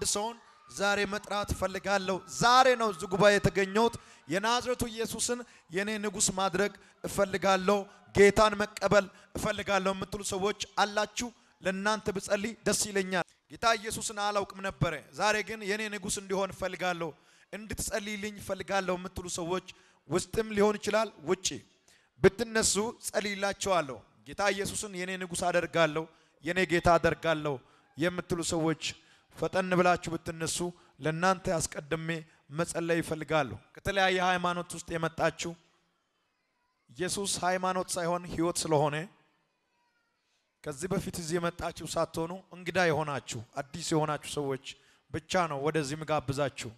ሰውን ዛሬ መጥራት እፈልጋለሁ። ዛሬ ነው እዚህ ጉባኤ የተገኘሁት። የናዝሬቱ ኢየሱስን የኔ ንጉሥ ማድረግ እፈልጋለሁ፣ ጌታን መቀበል እፈልጋለሁ የምትሉ ሰዎች አላችሁ። ለእናንተ ብጸልይ ደስ ይለኛል። ጌታ ኢየሱስን አላውቅም ነበረ። ዛሬ ግን የኔ ንጉሥ እንዲሆን እፈልጋለሁ፣ እንድትጸልይልኝ እፈልጋለሁ የምትሉ ሰዎች ውስጥም ሊሆን ይችላል ውጪ ብትነሱ ጸልይላቸዋለሁ። ጌታ ኢየሱስን የኔ ንጉሥ አደርጋለሁ፣ የኔ ጌታ አደርጋለሁ የምትሉ ሰዎች ፈጠን ብላችሁ ብትነሱ ለእናንተ አስቀድሜ መጸለይ ይፈልጋለሁ። ከተለያየ ሃይማኖት ውስጥ የመጣችሁ ኢየሱስ ሃይማኖት ሳይሆን ሕይወት ስለሆነ ከዚህ በፊት እዚህ የመጣችሁ ሳትሆኑ እንግዳ የሆናችሁ አዲስ የሆናችሁ ሰዎች ብቻ ነው ወደዚህ ምጋብዛችሁ።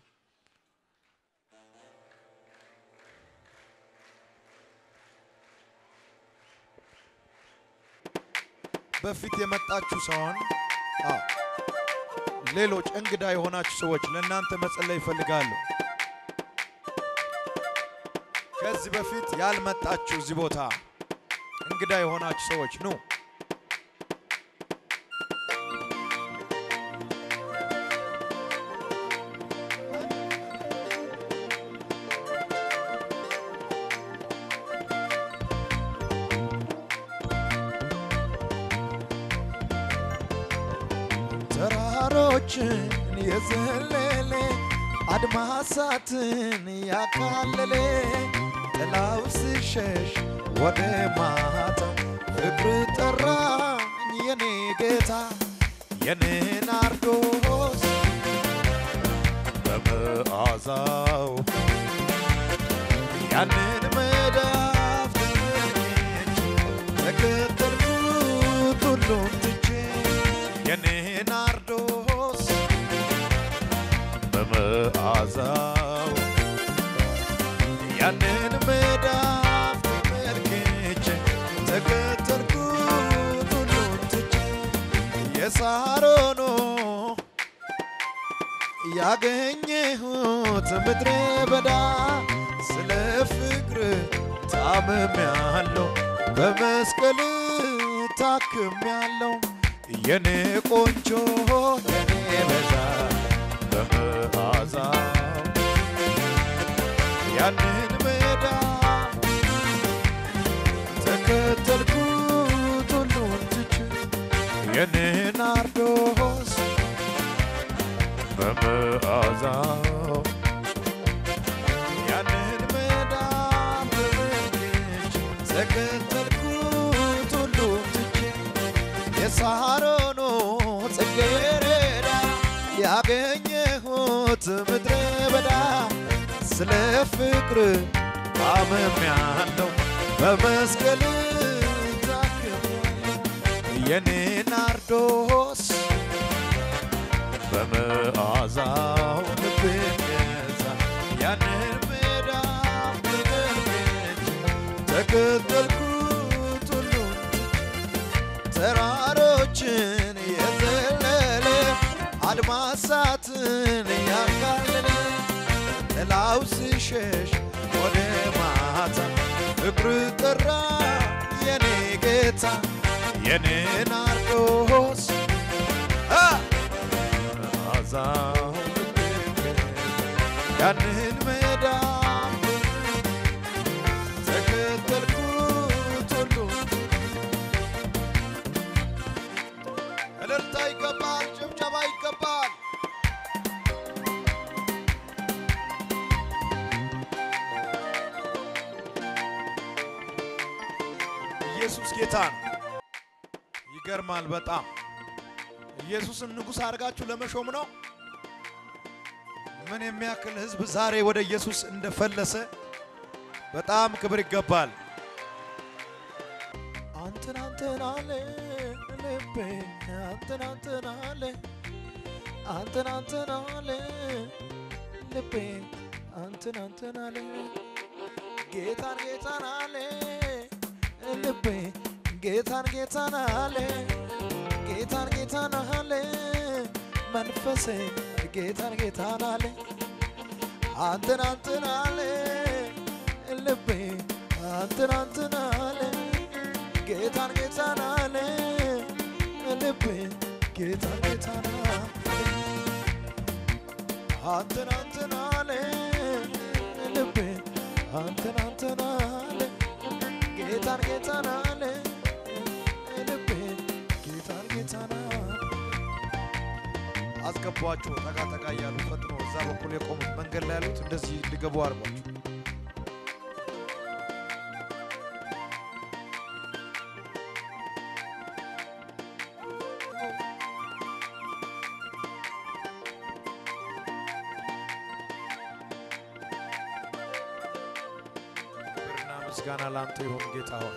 በፊት የመጣችሁ ሳይሆን አዎ ሌሎች እንግዳ የሆናችሁ ሰዎች ለእናንተ መጸለይ ይፈልጋሉ። ከዚህ በፊት ያልመጣችሁ እዚህ ቦታ እንግዳ የሆናችሁ ሰዎች ኑ። ተራሮችን የዘለለ አድማሳትን ያካለለ ጥላው ሲሸሽ ወደ ማታ ፍቅር ጠራኝ የኔ ጌታ የኔ ናርዶስ በመዓዛው ያንን መዳፍ ተከተልኩት ሁሉን ትቼ የኔ ናርዶስ በመዓዛው ያንን መዳፍ ተመልክቼ ተከተልኩት ሁሉን ትቼ የሳሮኖ ያገኘሁት ምድረ በዳ ስለ ፍቅር ታምሜያለሁ በመስቀል ታክሜያለሁ የኔ ቆንጆ የኔ በዛ በመዓዛው ያንን ሜዳ ተከተልኩት ሁሉን ትቼ የኔ ናርዶስ በመዓዛው ያንን ሜዳ ተመልክቼ ተከተልኩት ሁሉን ትቼ የሳሮኖ ጽጌረዳ ያገኘሁት ምድረ በዳ ስለ ፍቅር ታምሜያለሁ በመስቀል ታክሜያለሁ የኔ ናርዶስ በመዓዛው ልቤን ገዛ ያንን ሜዳ ተመልክቼ ተከተልኩት ሁሉን ተራሮችን የዘለለ አድማሳትን ያካለለ ጥላው ሲሸሽ ወደ ማታ ፍቅር ጠራ የኔ ጌታ የኔ ናርዶስ አ! አዛው ያንን ሜዳ ተከተልኩት ሁሉን እልልታ ይገባል፣ ጭብጨባ ይገባል። ኢየሱስ ጌታ ነው። ይገርማል በጣም ኢየሱስን ንጉሥ አድርጋችሁ ለመሾም ነው። ምን የሚያክል ሕዝብ ዛሬ ወደ ኢየሱስ እንደፈለሰ በጣም ክብር ይገባል። አንተን አንተን አለ ልቤ አንተን አንተን አለ አንተን አንተን አለ ልቤ አንተን አንተን አለ ጌታን ጌታን አለ ልቤ ጌታን ጌታን አለ ጌታን ጌታን አለ መንፈሴ ጌታን ጌታን አለ አንተን አንተን አለ ልቤ አንተን አንተን አለ ጌታን ጌታን አለ ልቤ ጌታን ጌታን አለ አንተን አንተን አለ ልቤ አንተን አንተን አለ ጌታን ጌታን አለ ልቤ ጌታን ጌታን አለ አስገቧቸው። ጠጋ ጠጋ እያሉ ፈጥኖ እዛ በኩል የቆሙት መንገድ ላይ ያሉት እንደዚህ እንዲገቡ አድርጓቸው። ክብርና ምስጋና ላንተ ይሁን ጌታ ሆይ።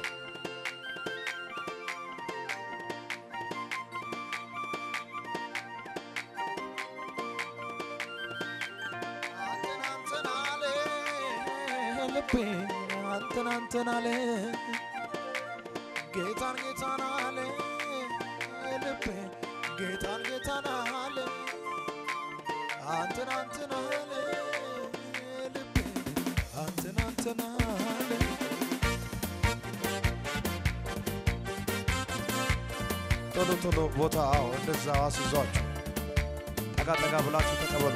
አንተን አንተን አለ ልቤ አንተን አንተን አለ ጌታን ጌታን አለ ልቤ ጌታን ጌታን አለ አንተን አንተን አለ ልቤ አንተን አንተን አለ ቶሎ ቶሎ ቦታ አዎ እንደዛ አስይዟቸው ጠጋ ጠጋ ብላችሁ ተቀበሉ።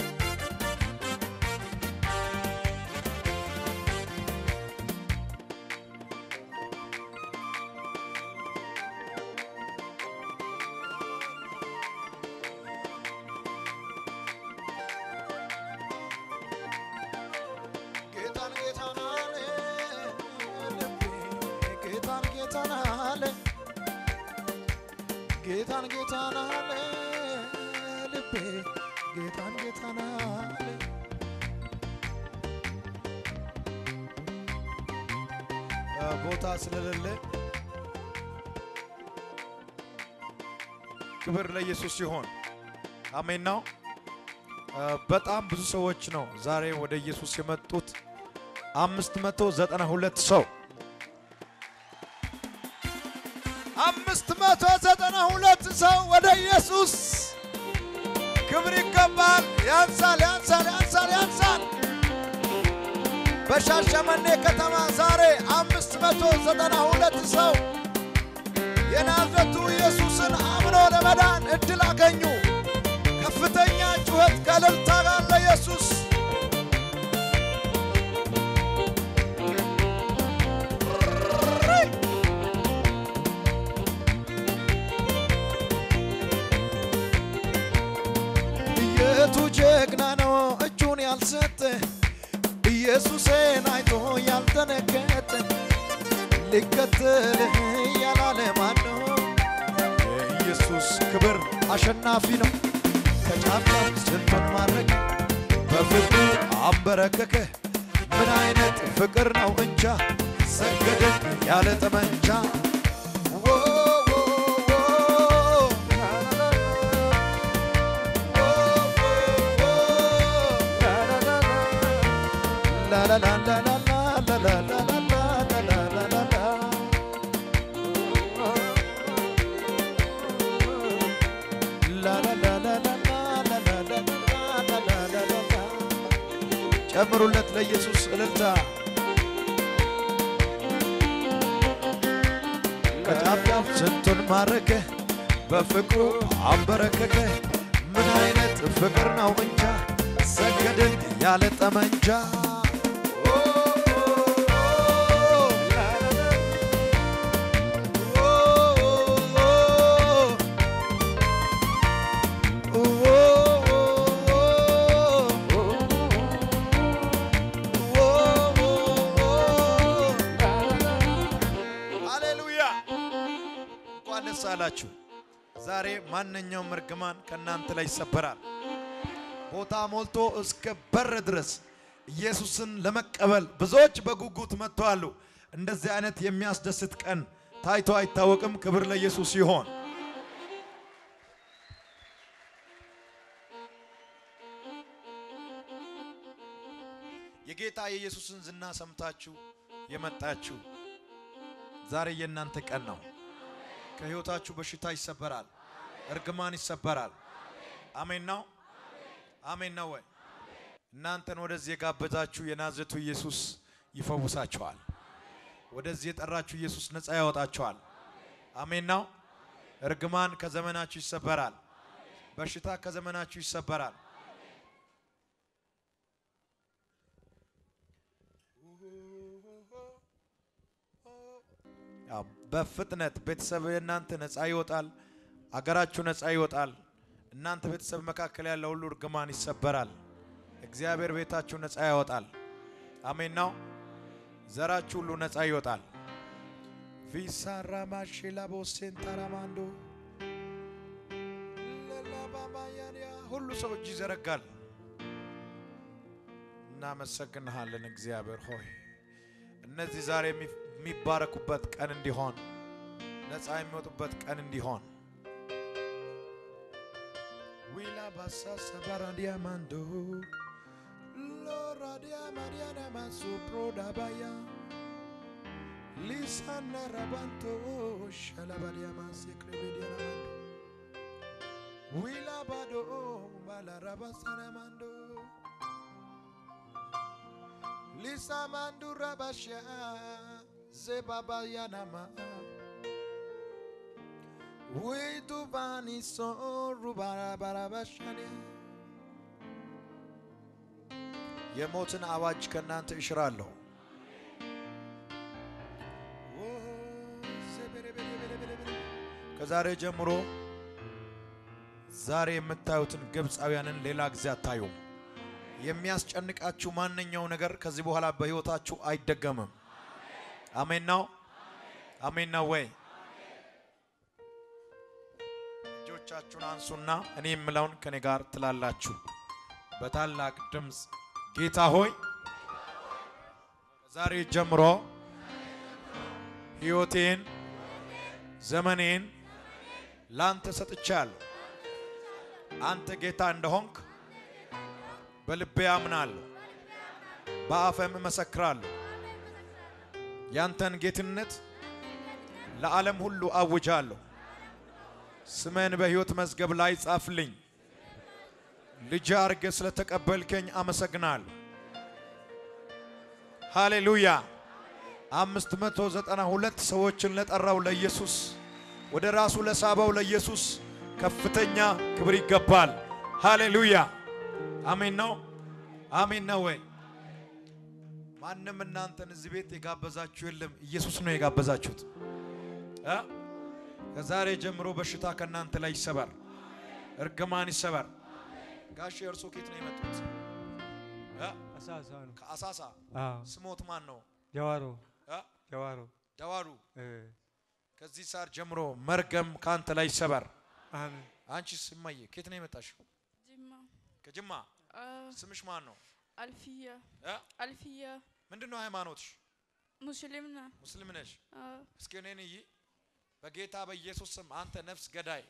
ጌታን ጌታን አለ ልቤ ጌታን ጌታን አለ ጌታን ጌታን አለ ልቤ ጌታን ጌታን አለ እ ቦታ ስለሌለ ክብር ለኢየሱስ ሲሆን አሜን ነው። እ በጣም ብዙ ሰዎች ነው ዛሬ ወደ ኢየሱስ የመጡት አምስት መቶ ዘጠና ሁለት ሰው አምስት መቶ ዘጠና ሁለት ሰው ወደ ኢየሱስ ክብር ይገባል። ያንሳል፣ ያንሳል፣ ያንሳል፣ ያንሳል። በሻሸመኔ ከተማ ዛሬ አምስት መቶ ዘጠና ሁለት ሰው የናዝረቱ ኢየሱስን አምኖ ለመዳን እድል አገኙ። ከፍተኛ ጩኸት ከእልልታ ጋር ለኢየሱስ የቱ ጀግና ነው እጁን ያልሰጠ ኢየሱሴን አይቶ ያልተነገጠ ሊከተልህ ያላለ ማን ነው? የኢየሱስ ክብር አሸናፊ ነው። ከጫፍ ጫፍ ስንቱን ማድረግ በፍቅሩ አንበረከከ። ምን አይነት ፍቅር ነው እንጃ ሰገድን ያለ ጠመንጃ ዎ ዎ ዎ ጨምሩለት ለኢየሱስ እልልታ ከጫፍ ጫፍ ስንቱን ማረከ በፍቅሩ አንበረከከ ምን አይነት ፍቅር ነው እንጃ ሰገድን ያለ ጠመንጃ ኦ፣ ኦ፣ ሃሌሉያ! እንኳን ደስ አላችሁ። ዛሬ ማንኛውም እርግማን ከእናንተ ላይ ይሰበራል። ቦታ ሞልቶ እስከ በር ድረስ ኢየሱስን ለመቀበል ብዙዎች በጉጉት መጥተዋል። እንደዚህ አይነት የሚያስደስት ቀን ታይቶ አይታወቅም። ክብር ለኢየሱስ ይሆን። የጌታ የኢየሱስን ዝና ሰምታችሁ የመጣችሁ ዛሬ የእናንተ ቀን ነው። ከሕይወታችሁ በሽታ ይሰበራል፣ እርግማን ይሰበራል። አሜን ነው። አሜን ነው ወይ? እናንተን ወደዚህ የጋበዛችሁ የናዝሬቱ ኢየሱስ ይፈውሳችኋል። ወደዚህ የጠራችሁ ኢየሱስ ነፃ ያወጣችኋል። አሜን ነው። እርግማን ከዘመናችሁ ይሰበራል። በሽታ ከዘመናችሁ ይሰበራል። ያው በፍጥነት ቤተሰብ የእናንተ ነፃ ይወጣል። አገራችሁ ነፃ ይወጣል። እናንተ ቤተሰብ መካከል ያለ ሁሉ እርግማን ይሰበራል። እግዚአብሔር ቤታችሁ ነፃ ያወጣል። አሜን ነው። ዘራችሁ ሁሉ ነፃ ይወጣል። ቪሳራ ማሽላ ቦሴን ታራማንዶ ለላባባያንያ ሁሉ ሰው እጅ ይዘረጋል። እናመሰግንሃለን እግዚአብሔር ሆይ እነዚህ ዛሬ የሚባረኩበት ቀን እንዲሆን ነፃ የሚወጡበት ቀን እንዲሆን ዊላ ባሳ ሰባራዲያ ማንዶ ሎራዲያ ማዲያና ማሱ ፕሮዳባያ ሊሳና ራባንቶ ሸላባዲያ ማሴ ክሬቤዲያ ማንዶ ዊላ ባዶ ባላ ራባሳና ማንዶ ሊሳ ማንዱ ራባሻ zebabayanama widuvaniso ሩባራባራባሻኔ የሞትን አዋጅ ከእናንተ እሽራለሁ። ከዛሬ ጀምሮ ዛሬ የምታዩትን ግብፃውያንን ሌላ ጊዜ አታዩም። የሚያስጨንቃችሁ ማንኛው ነገር ከዚህ በኋላ በሕይወታችሁ አይደገምም። አሜን ነው። አሜን ነው ወይ? እጆቻችሁን አንሱና እኔ የምለውን ከኔ ጋር ትላላችሁ በታላቅ ድምፅ ጌታ ሆይ ከዛሬ ጀምሮ ሕይወቴን ዘመኔን ላንተ ሰጥቻለሁ። አንተ ጌታ እንደሆንክ በልቤ አምናለሁ፣ በአፌም እመሰክራለሁ። ያንተን ጌትነት ለዓለም ሁሉ አውጃለሁ። ስሜን በሕይወት መዝገብ ላይ ጻፍልኝ። ልጅ አርገ ስለተቀበልከኝ አመሰግናለሁ። ሃሌሉያ። አምስት መቶ ዘጠና ሁለት ሰዎችን ለጠራው ለኢየሱስ ወደ ራሱ ለሳበው ለኢየሱስ ከፍተኛ ክብር ይገባል። ሃሌሉያ። አሜን ነው። አሜን ነው ወይ? ማንም እናንተን እዚህ ቤት የጋበዛችሁ የለም። ኢየሱስ ነው የጋበዛችሁት። እ ከዛሬ ጀምሮ በሽታ ከእናንተ ላይ ይሰበር፣ እርግማን ይሰበር። ጋሽ እርሶ ኬት ነው የመጡት? እ አሳሳ ነው። ከአሳሳ አዎ ስሞት ማን ነው? ጀዋሮ እ ጀዋሮ ደዋሉ። እ ከዚህ ሰዓት ጀምሮ መርገም ከአንተ ላይ ይሰበር። አሜን። አንቺስ እማዬ ኬት ነው የመጣሽው? ጅማ ከጅማ። አ፣ ስምሽ ማን ነው? አልፊያ እ አልፊያ ምንድን ነው ሃይማኖትሽ? ሙስሊም ና ሙስሊም ነሽ? አ፣ እስኪ እኔን እይ። በጌታ በኢየሱስ ስም አንተ ነፍስ ገዳይ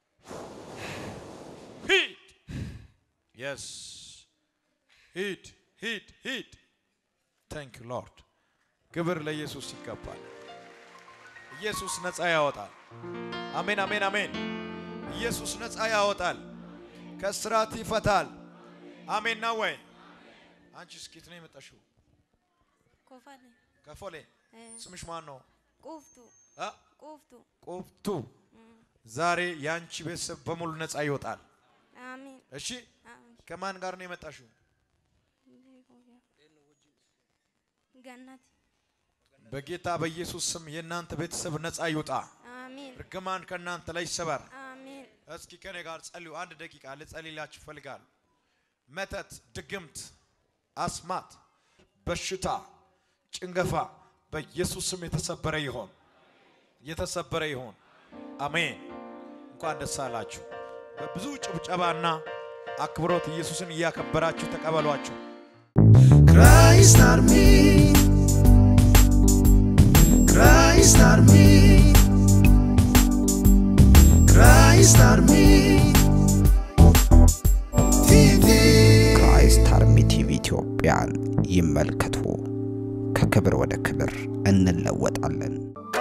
ሂድ። የስ ሂድ ሂድ ሂድ። ታንክ ዩ ሎርድ። ክብር ለኢየሱስ ይገባል። ኢየሱስ ነፃ ያወጣል። አሜን አሜን አሜን። ኢየሱስ ነፃ ያወጣል፣ ከስራት ይፈታል። አሜን ነው ወይ? አንቺ እስኪት ነው የመጣሽው? ኮፈሌ ከፎሌ ስምሽ ማን ነው? ቁፍቱ አ? ቁፍቱ ቆፍቱ ዛሬ የአንቺ ቤተሰብ በሙሉ ነፃ ይወጣል። አሚን እሺ አሚን ከማን ጋር ነው የመጣሽው? ገነት በጌታ በኢየሱስ ስም የእናንተ ቤተሰብ ነፃ ይውጣ። አሚን እርግማን ከእናንተ ላይ ይሰበር። አሚን እስኪ ከኔ ጋር ጸልዩ። አንድ ደቂቃ ልጸልይላችሁ እፈልጋለሁ። መተት፣ ድግምት፣ አስማት፣ በሽታ፣ ጭንገፋ በኢየሱስ ስም የተሰበረ ይሆን፣ የተሰበረ ይሆን። አሜን። እንኳን ደስ አላችሁ። በብዙ ጭብጨባና አክብሮት ኢየሱስን እያከበራችሁ ተቀበሏቸው። Christ Army. Christ Army. Christ Army. TV. ክራይስት አርሚ ቲቪ ኢትዮጵያን ይመልከቱ። ከክብር ወደ ክብር እንለወጣለን።